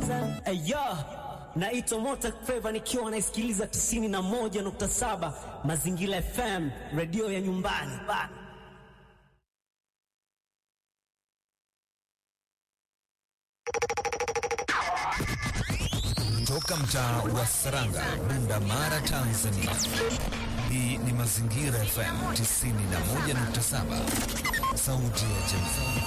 Aya, naitwa Mota Feva nikiwa naisikiliza 91.7 Mazingira FM, redio ya nyumbani. Toka mtaa wa Saranga, Bunda Mara, Tanzania. Hii ni Mazingira FM 91.7, sauti ya jamii.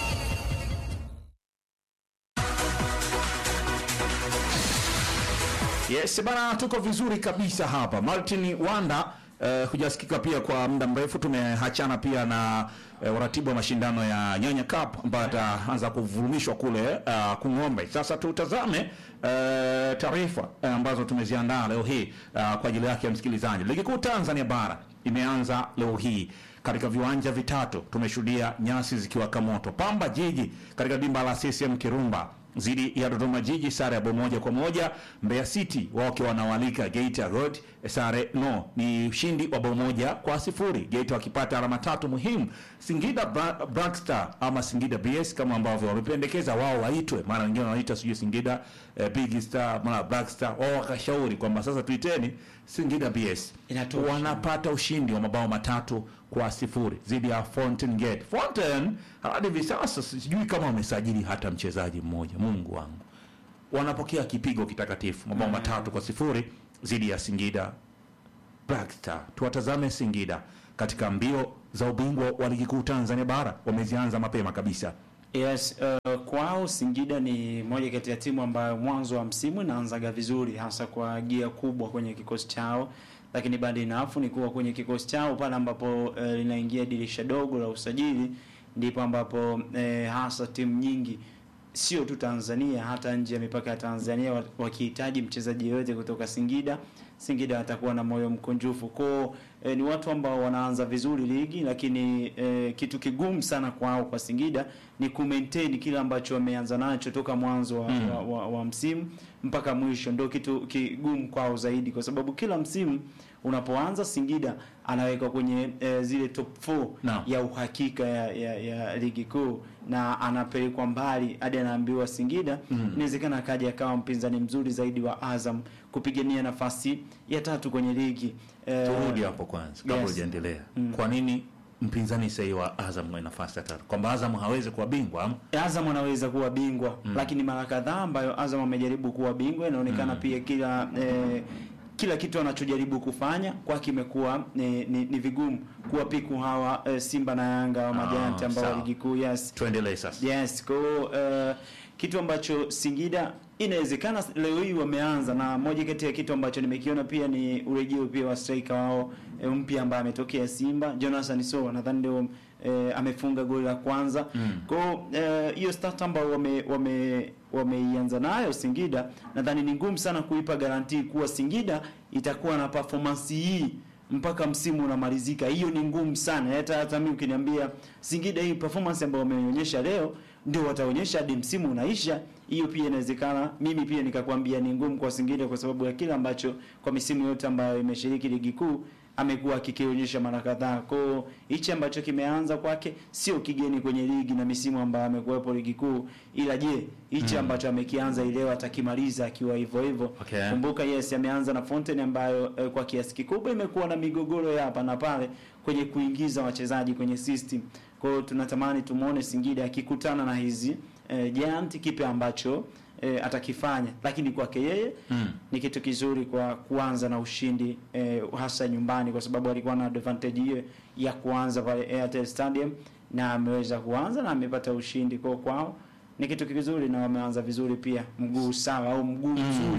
Yes, bana tuko vizuri kabisa hapa. Martin Wanda uh, hujasikika pia kwa muda mrefu. Tumeachana pia na uh, uratibu wa mashindano ya Nyanya Cup ambayo ataanza kuvurumishwa kule uh, Kung'ombe. Sasa tutazame uh, taarifa uh, ambazo tumeziandaa leo hii uh, kwa ajili yake ya msikilizaji. Ligi Kuu Tanzania Bara imeanza leo hii katika viwanja vitatu. Tumeshuhudia nyasi zikiwaka moto. Pamba Jiji katika dimba la CCM Kirumba dhidi ya Dodoma Jiji sare ya bao moja kwa moja. Mbeya City wao wakiwa wanawalika Geita Road sare no, ni ushindi wa bao moja kwa sifuri, Geita wakipata alama tatu muhimu. Singida Bra Black Star ama Singida BS kama ambavyo wamependekeza wao waitwe, maana wengine wanaita sijui Singida eh, Big Star mara Black Star, wao wakashauri kwamba sasa tuiteni Singida BS. Inatosha. Wanapata ushindi wa mabao matatu kwa sifuri dhidi ya Fountain Gate. Fountain hadi hivi sasa sijui kama wamesajili hata mchezaji mmoja. Mungu wangu, wanapokea kipigo kitakatifu, mabao matatu kwa sifuri dhidi ya Singida Black Star. Tuwatazame Singida katika mbio za ubingwa wa ligi kuu Tanzania bara, wamezianza mapema kabisa. Yes, uh, kwao Singida ni moja kati ya timu ambayo mwanzo wa msimu inaanzaga vizuri hasa kwa gia kubwa kwenye kikosi chao, lakini bado inafu ni kuwa kwenye kikosi chao pale ambapo uh, linaingia dirisha dogo la usajili ndipo ambapo uh, hasa timu nyingi sio tu Tanzania hata nje ya mipaka ya Tanzania wa- wakihitaji mchezaji yoyote kutoka Singida, Singida watakuwa na moyo mkunjufu kwao. E, ni watu ambao wanaanza vizuri ligi, lakini e, kitu kigumu sana kwao kwa Singida ni ku maintain kile ambacho wameanza nacho toka mwanzo wa, wa, wa, wa msimu mpaka mwisho, ndio kitu kigumu kwao zaidi, kwa sababu kila msimu unapoanza Singida anawekwa kwenye e, zile top 4 Naam. ya uhakika ya, ya, ya ligi kuu na anapelekwa mbali hadi anaambiwa Singida inawezekana akaja akawa mpinzani mzuri zaidi wa Azam kupigania nafasi ya tatu kwenye ligi Eh, Turudi hapo kwanza kabla yes. hujaendelea. Kwa nini mpinzani sahihi wa Azam mwenye nafasi ya tatu, kwamba Azam hawezi kuwa bingwa ama? Azam anaweza kuwa bingwa lakini mara kadhaa ambayo Azam amejaribu kuwa bingwa inaonekana pia kila eh, kila kitu anachojaribu kufanya kwake imekuwa ni, ni, ni vigumu kuwapiku hawa eh, Simba na Yanga wa majanti ambao wa sawa. ligi kuu yes. Tuendelee sasa. Yes, kwa hiyo uh, kitu ambacho Singida inawezekana leo hii wameanza na moja kati ya kitu ambacho nimekiona pia ni urejeo pia wa striker wao eh, mpya ambaye ametokea Simba Jonathan Sowa nadhani ndio eh, amefunga goli la kwanza. Kwa hiyo eh, hiyo start ambayo wame wame wameianza nayo Singida nadhani ni ngumu sana kuipa garantii kuwa Singida itakuwa na performance hii mpaka msimu unamalizika. Hiyo ni ngumu sana. Hata hata mimi ukiniambia Singida hii performance ambayo wameonyesha leo ndio wataonyesha hadi msimu unaisha, hiyo pia inawezekana. Mimi pia nikakwambia ni ngumu kwa Singida kwa sababu ya kile ambacho kwa misimu yote ambayo imeshiriki ligi kuu amekuwa akikionyesha mara kadhaa. Kwa hiyo hichi ambacho kimeanza kwake sio kigeni kwenye ligi na misimu ambayo amekuwepo ligi kuu, ila je, hichi ambacho amekianza ileo atakimaliza akiwa hivyo hivyo? Okay. Kumbuka yes, ameanza na Fountain ambayo eh, kwa kiasi kikubwa imekuwa na migogoro ya hapa na pale kwenye kuingiza wachezaji kwenye system. Kwa hiyo tunatamani tumuone Singida akikutana na hizi eh, Giant kipi ambacho eh, atakifanya, lakini kwake yeye Mm. ni kitu kizuri kwa kuanza na ushindi eh, hasa nyumbani, kwa sababu alikuwa na advantage hiyo ya kuanza pale Airtel Stadium na ameweza kuanza na amepata ushindi kwa kwao ni kitu kizuri na wameanza vizuri pia, mguu sawa au mguu mzuri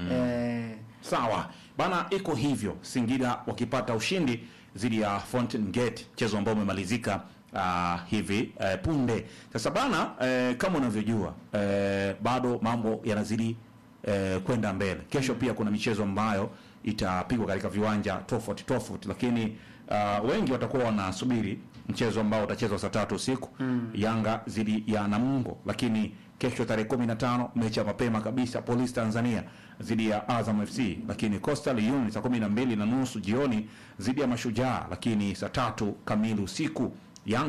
eh, Sawa bana, iko hivyo. Singida wakipata ushindi dhidi ya Fountain Gate, mchezo ambao umemalizika uh, hivi uh, punde. Sasa bana, uh, kama unavyojua uh, bado mambo yanazidi uh, kwenda mbele. Kesho pia kuna michezo ambayo itapigwa katika viwanja tofauti tofauti, lakini uh, wengi watakuwa wanasubiri mchezo ambao utachezwa saa tatu usiku Yanga dhidi ya Namungo, lakini kesho tarehe 15 mechi ya mapema kabisa Police Tanzania dhidi ya Azam FC, lakini Coastal Union saa 12 na nusu jioni dhidi ya Mashujaa, lakini saa tatu kamili usiku Yanga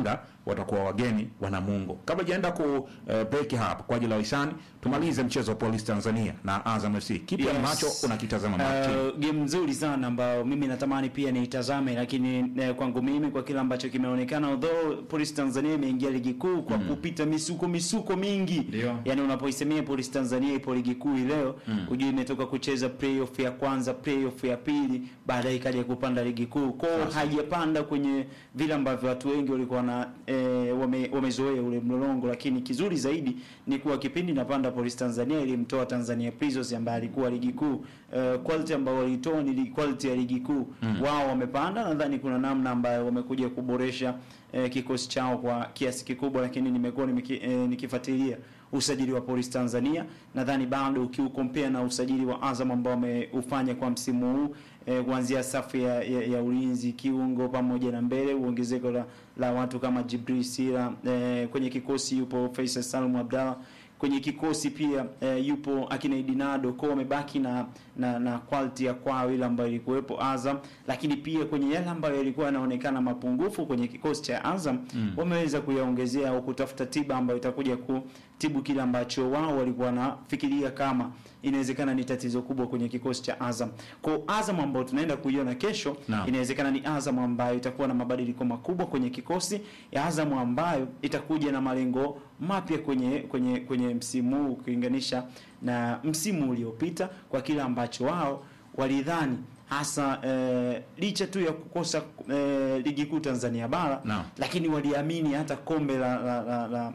watakuwa wageni wa Namungo. Kabla jaenda ku eh, break hapa kwa ajili ya wahisani, tumalize mchezo wa Police Tanzania na Azam FC. Kipi Yes. ambacho unakitazama Martin? Uh, game nzuri sana ambayo mimi natamani pia niitazame, lakini eh, kwangu mimi kwa kile ambacho kimeonekana, although Police Tanzania imeingia ligi kuu kwa kupita misuko misuko mingi Ndio. yani unapoisemea Police Tanzania ipo ligi kuu hii leo ujue imetoka kucheza playoff ya kwanza, playoff ya pili, baadaye ikaja kupanda ligi kuu kwao, haijapanda kwenye vile ambavyo watu wengi walikuwa na eh, wame, wamezoea ule mlolongo, lakini kizuri zaidi ni kuwa kipindi napanda Police Tanzania ilimtoa Tanzania Prisons ambaye alikuwa ligi kuu eh, quality ambayo walitoa ni li- quality ya ligi kuu wao wamepanda. Nadhani kuna namna ambayo wamekuja kuboresha eh, kikosi chao kwa kiasi kikubwa, lakini nimekuwa nimeki, eh, nikifuatilia usajili wa Police Tanzania, nadhani bado ukiukompea na usajili wa Azam ambao wameufanya kwa msimu huu eh, kuanzia safu ya, ya, ya ulinzi, kiungo pamoja na mbele, uongezeko la, la watu kama Jibril Sira eh, kwenye kikosi yupo Faisal Salum Abdalla kwenye kikosi pia eh, yupo akina Idinado kwa wamebaki na, na na quality ya kwao ile ambayo ilikuwepo Azam, lakini pia kwenye yale ambayo yalikuwa yanaonekana mapungufu kwenye kikosi cha Azam wameweza kuyaongezea au kutafuta tiba ambayo itakuja kutibu kile ambacho wao walikuwa wanafikiria kama inawezekana ni tatizo kubwa kwenye kikosi cha Azam. Kwa Azam ambayo tunaenda kuiona kesho Naam. inawezekana ni Azam ambayo itakuwa na mabadiliko makubwa kwenye kikosi ya Azam ambayo itakuja na malengo mapya kwenye kwenye kwenye msimu huu ukilinganisha na msimu uliopita kwa kile ambacho wao walidhani hasa eh, licha tu ya kukosa eh, ligi kuu Tanzania bara Naam. lakini waliamini hata kombe la, la, la, la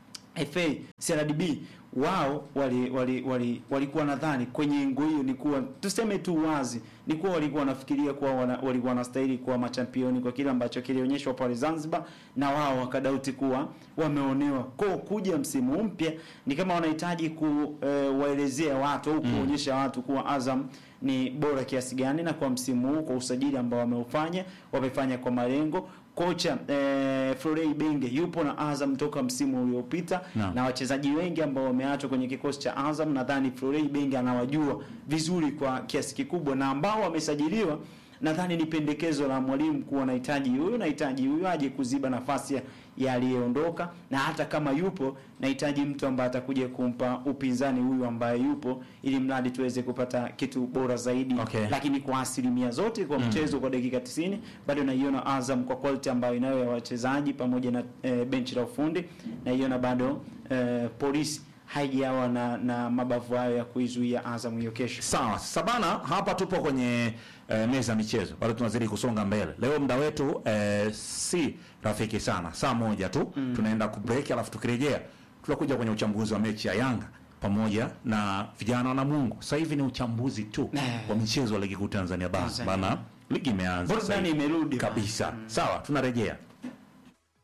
FA CRDB wao wali wali wali walikuwa nadhani kwenye ngo hiyo ni kuwa tuseme tu wazi ni kuwa walikuwa wanafikiria kuwa wana, walikuwa wanastahili kuwa machampioni kwa kile ambacho kilionyeshwa pale Zanzibar, na wao wakadauti kuwa wameonewa. Kwa kuja msimu mpya ni kama wanahitaji kuwaelezea watu au kuonyesha watu kuwa Azam ni bora kiasi gani, na kwa msimu huu kwa usajili ambao wameufanya wamefanya kwa malengo kocha eh, Florey Benge yupo na Azam toka msimu uliopita Naam. na wachezaji wengi ambao wameachwa kwenye kikosi cha Azam, nadhani Florey Benge anawajua vizuri kwa kiasi kikubwa, na ambao wamesajiliwa, nadhani ni pendekezo la mwalimu kuwa nahitaji huyu nahitaji huyu aje kuziba nafasi ya- ya aliyeondoka, na hata kama yupo nahitaji mtu ambaye atakuja kumpa upinzani huyu ambaye yupo, ili mradi tuweze kupata kitu bora zaidi Okay. lakini kwa asilimia zote kwa mchezo kwa dakika 90 bado naiona Azam kwa quality ambayo inayo ya wachezaji pamoja na e, benchi la ufundi naiona bado e, polisi haijawa na, na mabavu hayo ya kuizuia Azam hiyo kesho. Sawa, sasa bana, hapa tupo kwenye eh, meza ya michezo, bado tunazidi kusonga mbele. Leo muda wetu eh, si rafiki sana, saa moja tu tunaenda kubreak, alafu tukirejea tutakuja kwenye uchambuzi wa mechi ya Yanga pamoja na vijana wa Namungo. Sasa hivi ni uchambuzi tu Eh. wa michezo wa ligi kuu Tanzania bara, Tanzania. bana, ligi imeanza sasa Burudani hivi. imerudi kabisa. Sawa, tunarejea.